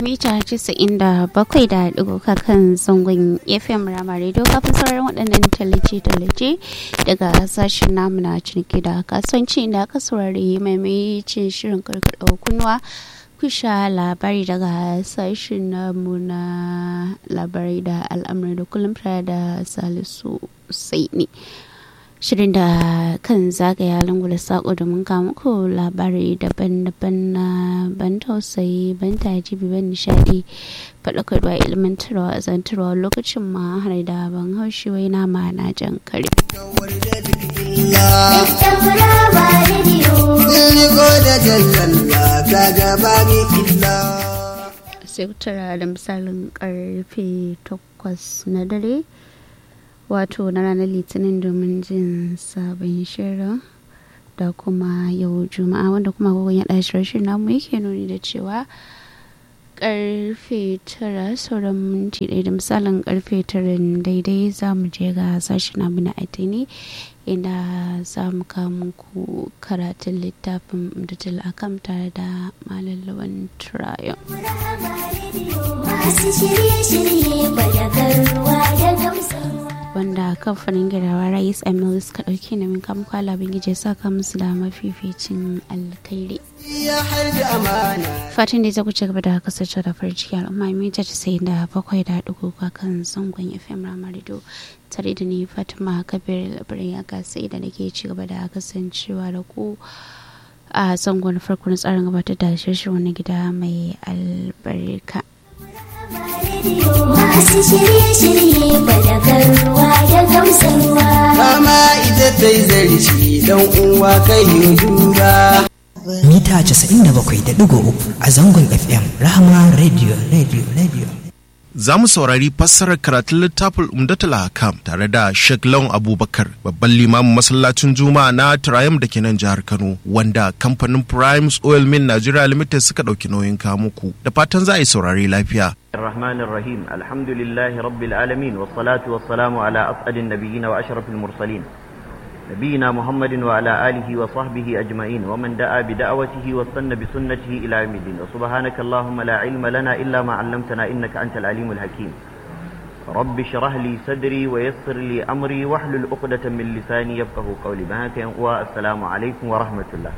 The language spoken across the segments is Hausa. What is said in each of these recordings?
mita casa'in da bakwai da ɗigo kan zangon fm rama radio kafin sauraron waɗannan tallace-tallace daga sashen namu na ciniki da kasuwanci da aka saurari maimacin shirin karkaɗa kunnuwa kusha labari daga sashen namu na labarai da al'amuran da kullum tare da salisu sai ne shirin da kan zagaya lungu da sako domin kawo muku labarai daban-daban na ban tausayi ban tajibi ban nishadi faɗakarwa ilmantarwa zantarwa lokacin ma har da ban haushi wai na ma na jan kare sai tara da misalin karfe 8 na dare wato na ranar litinin domin jin sabon shirin da kuma yau juma'a wanda kuma kogon ya ɗashi rashin namu yake nuni da cewa karfe tara sauran minti ɗaya da misalin karfe tara daidai za mu je ga sashen namu na addini inda za mu kawo muku karatun littafin mdatul akam tare da malallawan turayon masu shirye-shirye balagarwa da gamsarwa wanda kamfanin gidawa rais emil suka ɗauki na min kamar kwala bingije saka musu da mafificin alkhairi fatan da za ku ci gaba da kasance da farin ciki al'umma mai ta sai da bakwai da ɗigo kan zangon fm ramarido tare da ni fatima kabir labarin ya gasa da nake ci gaba da kasancewa da ku a zangon farko na tsarin gabatar da shirin wani gida mai albarka masu shirye-shirye balagarwa da gamsarwa Kama ita ta yi zarci don uwa kai yi duba. mita 97.3 a zangon FM Rahama Radio Radio Radio. Za mu saurari fassarar karatun littafin Umdatul Hakam tare da Sheikh Lawan Abubakar, babban limamin masallacin Juma'a na Triumph da ke nan jihar Kano, wanda kamfanin Primes Oil Mill Nigeria Limited suka ɗauki nauyin kamuku. Da fatan za a yi saurari lafiya. الرحمن الرحيم الحمد لله رب العالمين والصلاة والسلام على أسعد النبيين وأشرف المرسلين نبينا محمد وعلى آله وصحبه أجمعين ومن دعا بدعوته واستنى بسنته إلى يوم الدين وسبحانك اللهم لا علم لنا إلا ما علمتنا إنك أنت العليم الحكيم رب اشرح لي صدري ويسر لي أمري واحلل عقدة من لساني يفقه قولي بهاك والسلام عليكم ورحمة الله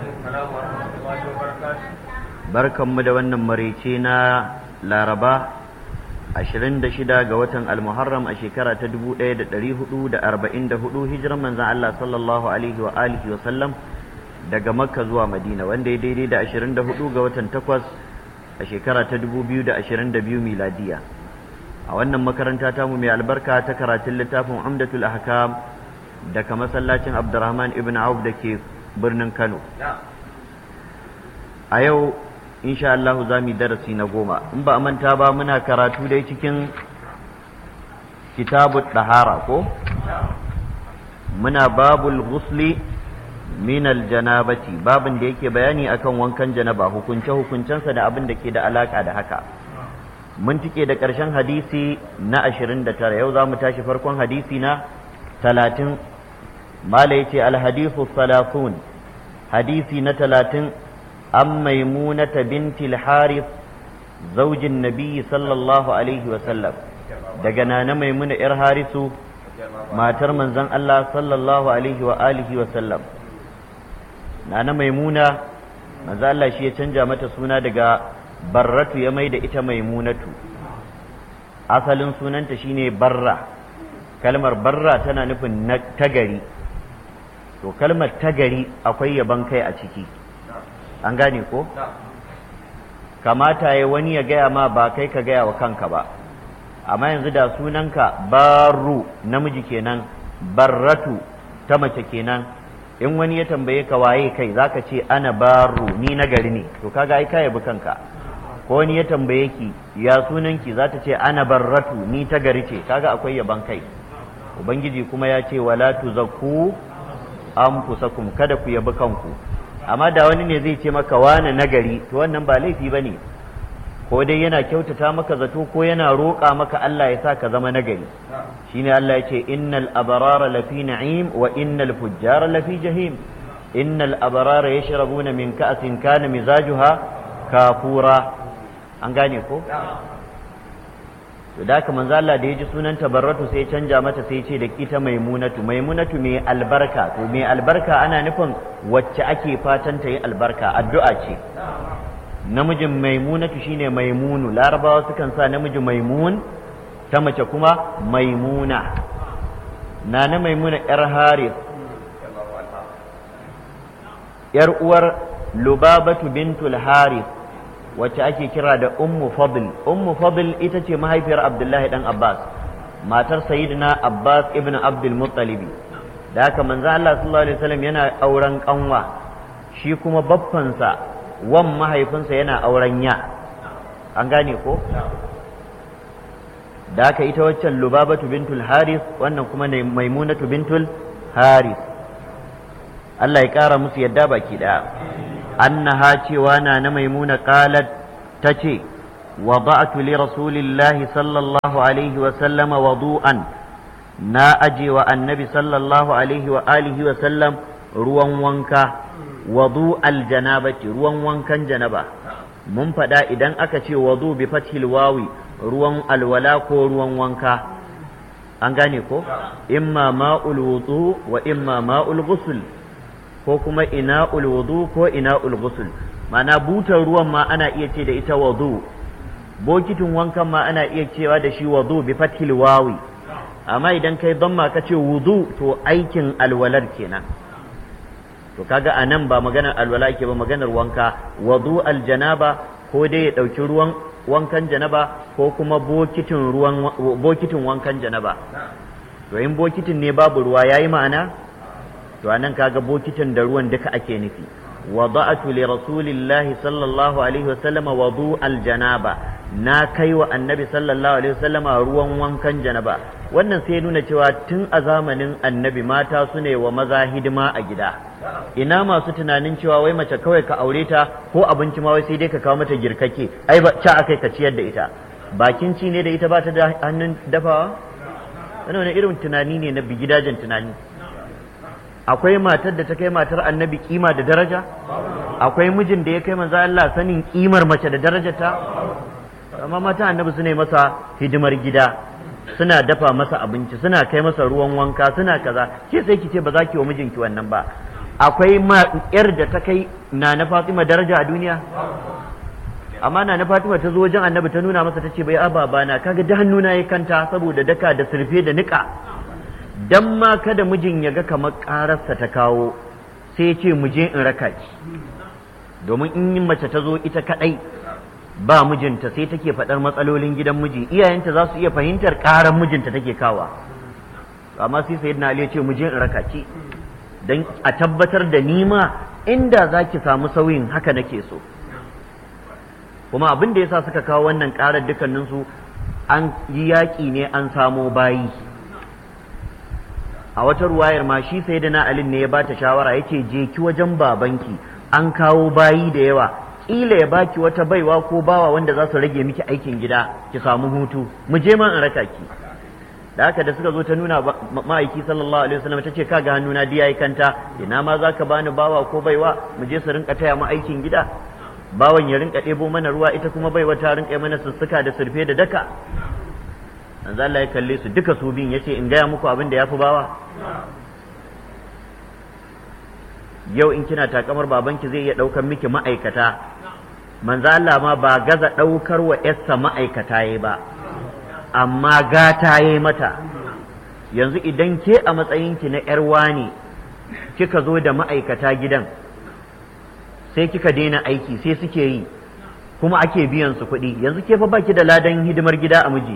barkanmu da wannan maraice na laraba 26 ga watan almuharram a shekara ta 1444 hijiran manzan Allah sallallahu alaihi wa alihi wa sallam daga makka zuwa madina wanda ya daidai da 24 ga watan 8 a shekara ta 2022 miladiya a wannan makaranta tamu mai albarka ta karatun littafin umdatul ahkam daga masallacin abdurrahman ibn auf da ke birnin kano a yau insha Allah za mu yi darasi na goma in ba a manta ba muna karatu dai cikin kitabu ɗahara ko muna babul ghusli min aljanabati babin da yake bayani akan wankan janaba hukunce hukuncensa da abin da ke da alaka da haka mun tike da ƙarshen hadisi na 29 yau za mu tashi farkon hadisi na 30 mala yace alhadithu salafun hadisi na 30 عن ميمونة بنت الحارث زوج النبي صلى الله عليه وسلم دقنا ميمونة إر حارث ما ترمن زن الله صلى الله عليه وآله وسلم نانا ميمونة ما زال الله شيء تنجا متى سونا دقا برة يميد إتا ميمونة أصل سنان تشيني برة kalmar barra tana nufin na tagari to kalmar tagari akwai yaban kai a ciki an gane ko kamata ya wani ya gaya ma ba kai ka gaya wa kanka ba amma yanzu da sunanka baru namiji kenan barratu ta mace kenan in wani ya tambaye ka waye kai zaka ce ana baru ni na gari ne to kaga ai ka yabi kanka ko wani ya tambaye ki ya sunanki za ta ce ana barratu ni ta gari ce kaga akwai yaban kai ubangiji kuma ya ce wala tuzakku anfusakum kada ku yabi kanku amma da wani ne zai ce maka wane nagari to wannan ba laifi ba ne ko dai yana kyautata maka zato ko yana roƙa maka Allah ya sa ka zama nagari shine Allah ya ce innal abrara lafi na'im wa innal fujjara lafi jahim innal abrara yashrabuna min ka'sin kana mizajuha kafura an gane ko to da haka manzo Allah da ya ji sunan tabarratu sai ya canja mata sai ya ce da ita maimunatu maimunatu mai albarka to mai albarka ana nufin wacce ake fatan ta yi albarka addu'a ce namijin maimunatu shine maimunu larabawa sukan sa namiji maimun ta mace kuma maimuna na na maimuna yar haris yar uwar lubabatu bintul haris wacce ake kira da ummu fadl ummu fadl ita ce mahaifiyar abdullahi dan abbas matar sayyidina abbas ibn abdul muttalibi da haka manzo Allah sallallahu alaihi wasallam yana auren kanwa shi kuma baffansa wan mahaifinsa yana auren ya an gane ko da haka ita waccan lubabatu bintul haris wannan kuma ne maimunatu bintul haris Allah ya kara musu yadda baki daya annaha cewa na na maimuna qalat tace wada'tu li rasulillahi sallallahu alaihi wa sallama wudu'an na aje wa annabi sallallahu alaihi wa alihi wa sallam ruwan wanka wudu aljanabati ruwan wankan janaba mun faɗa idan aka ce wudu bi fathil wawi ruwan alwala ko ruwan wanka an gane ko imma ma'ul wudu wa imma ma'ul ghusl ko kuma ina'ul wudu ko ina'ul ghusl ma'ana butar ruwan ma ana iya ce da ita wudu bokitin wankan ma ana iya cewa da shi wudu bi fathil wawi amma idan kai damma ka ce wudu to aikin alwalar kenan to kaga anan ba maganar alwala ake ba maganar wanka wudu aljanaba ko dai ya dauki ruwan wankan janaba ko kuma bokitin ruwan bokitin wankan janaba to in bokitin ne babu ruwa yayi ma'ana to anan kaga bokitin da ruwan duka ake nufi wada'atu li rasulillahi sallallahu alaihi wasallam wudu aljanaba na kai wa annabi sallallahu alaihi wasallam ruwan wankan janaba wannan sai nuna cewa tun a zamanin annabi mata su ne wa maza hidima a gida ina masu tunanin cewa wai mace kawai ka aure ta ko abinci ma wai sai dai ka kawo mata girkake ai ba ca akai ka ciyar da ita bakin ci ne da ita ba ta da hannun dafawa wannan wani irin tunani ne na bigidajen tunani akwai matar da ta kai matar annabi kima da daraja akwai mijin da ya kai manzo Allah sanin kimar mace da darajarta amma mata annabi su ne masa hidimar gida suna dafa masa abinci suna kai masa ruwan wanka suna kaza ke sai ki ce ba za ki wa mijinki wannan ba akwai ma yar da ta kai na na Fatima daraja a duniya amma na na Fatima ta zo wajen annabi ta nuna masa ta ce bai ababa na kaga da hannuna ya kanta saboda daka da surfe da nika dan ma kada mijin ya ga kamar ƙararsa ta kawo sai ya ce mu je in raka ki domin in mace ta zo ita kadai ba mijinta sai take faɗar matsalolin gidan miji iyayenta za su iya fahimtar ƙarar mijinta take kawa amma sai sayyidina Ali ya ce mu je in raka ki dan a tabbatar da nima inda za ki samu sauyin haka nake so kuma abin da yasa suka kawo wannan ƙarar dukkaninsu an yi yaƙi ne an samo bayi a wata ruwayar ma shi sai da na alin ne ya bata shawara yace je ki wajen babanki an kawo bayi da yawa kila ya baki wata baiwa ko bawa wanda za su rage miki aikin gida ki samu hutu mu je ma in raka ki da haka da suka zo ta nuna ma'aiki sallallahu alaihi wasallam tace kaga hannuna diya yi kanta ina ma zaka bani bawa ko baiwa mu je su rinka taya mu aikin gida bawan ya rinka ɗebo mana ruwa ita kuma baiwa ta rinka mana sussuka da surfe da daka manzo Allah ya kalle su duka su biyun yace in gaya muku abin da yafi bawa yau in kina takamar babanki zai iya ɗaukar miki ma'aikata manzo Allah ma ba gaza ɗaukar wa yarsa ma'aikata yayi ba amma gata yayi mata yanzu idan ke a matsayinki na yar wani kika zo da ma'aikata gidan sai kika daina aiki sai suke yi kuma ake biyan su kuɗi yanzu ke fa baki da ladan hidimar gida a miji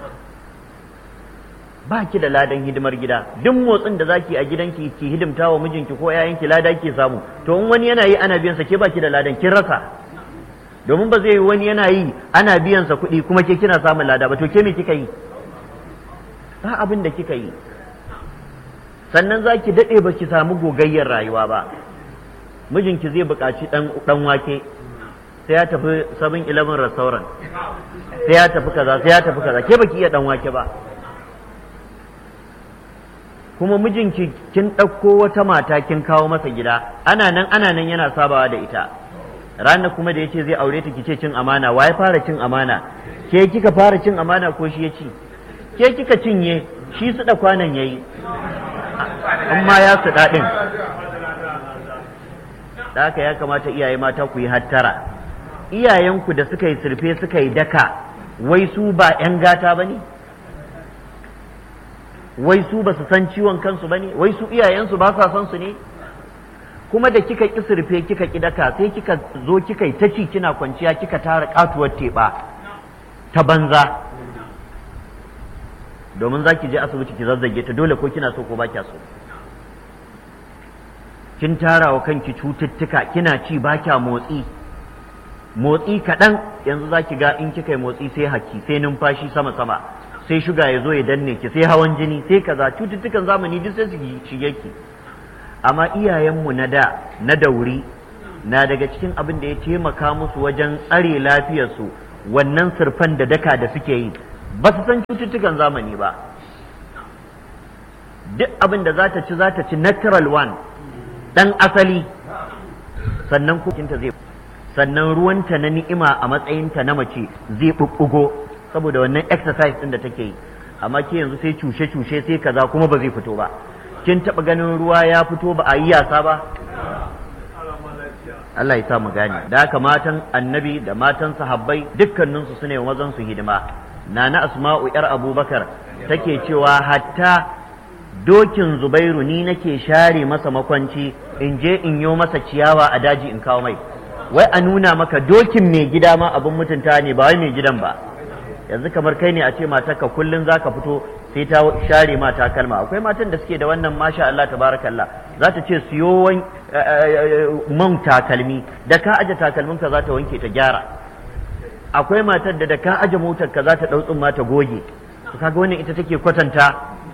ba ki da ladan hidimar gida duk motsin da zaki a gidanki ki hidimta wa mijinki ko yayanki lada ki samu to in wani yana yi ana biyan sa ke ba ki da ladan kin rasa domin ba zai yi wani yana yi ana biyan sa kuɗi kuma ke kina samun lada ba to ke me kika yi ba abin da kika yi sannan zaki daɗe ba ki samu gogayyar rayuwa ba mijinki zai buƙaci ɗan wake sai ya tafi 7-eleven restaurant sai ya tafi kaza sai ya tafi kaza ke baki iya ɗan wake ba kuma mijinki kin ɗauko wata mata kin kawo masa gida ana nan ana nan yana sabawa da ita ranar kuma da ya ce zai aure ta kice cin amana wa ya fara cin amana ke kika fara cin amana ko shi ya ci ke kika cinye shi su da kwanan yayi amma ya su daɗin da haka ya kamata iyaye mata ku yi hattara iyayenku da suka yi surfe suka yi daka wai su ba 'yan gata ba ne wai su ba su san ciwon kansu ba ne wai su iyayensu ba sa son su ne kuma da kika ƙi surfe kika ƙi daka sai kika zo kika yi ta ci kina kwanciya kika tara katuwar teɓa ta banza domin za ki je asibiti ki zazzage ta dole ko kina so ko ba kya so kin tara wa kanki cututtuka kina ci ba kya motsi motsi kaɗan yanzu za ki ga in kika yi motsi sai haki sai numfashi sama sama sai shuga ya zo ya danne ki sai hawan jini sai kaza cututtukan zamani duk sai su shige ki amma iyayenmu na da na dauri na daga cikin abin da ya taimaka musu wajen tsare lafiyarsu wannan surfan da daka da suke yi ba su san cututtukan zamani ba duk abin da za ta ci za ta ci natural one dan asali sannan kukinta zai sannan ruwanta na ni'ima a matsayinta na mace zai ɓuɓɓugo saboda wannan exercise ɗin da take yi amma ke yanzu sai cushe-cushe sai kaza kuma ba zai fito ba kin taɓa ganin ruwa ya fito ba a yi yasa ba Allah ya sa mu gane da haka matan annabi da matan sahabbai dukkaninsu su ne mazan su hidima nana asma'u yar abubakar take cewa hatta dokin zubairu ni nake share masa makwanci in je in yo masa ciyawa a daji in kawo mai wai a nuna maka dokin mai gida ma abin mutunta ne ba wai mai gidan ba yanzu kamar kai ne a ce matarka kullum za ka fito sai ta share ma takalma akwai matan da suke da wannan masha Allah tabarakallah za ta ce siyo man takalmi da ka aje takalmin ka za ta wanke ta gyara akwai matar da da ka aje motar ka za ta dau tsumma ta goge to kaga wannan ita take kwatanta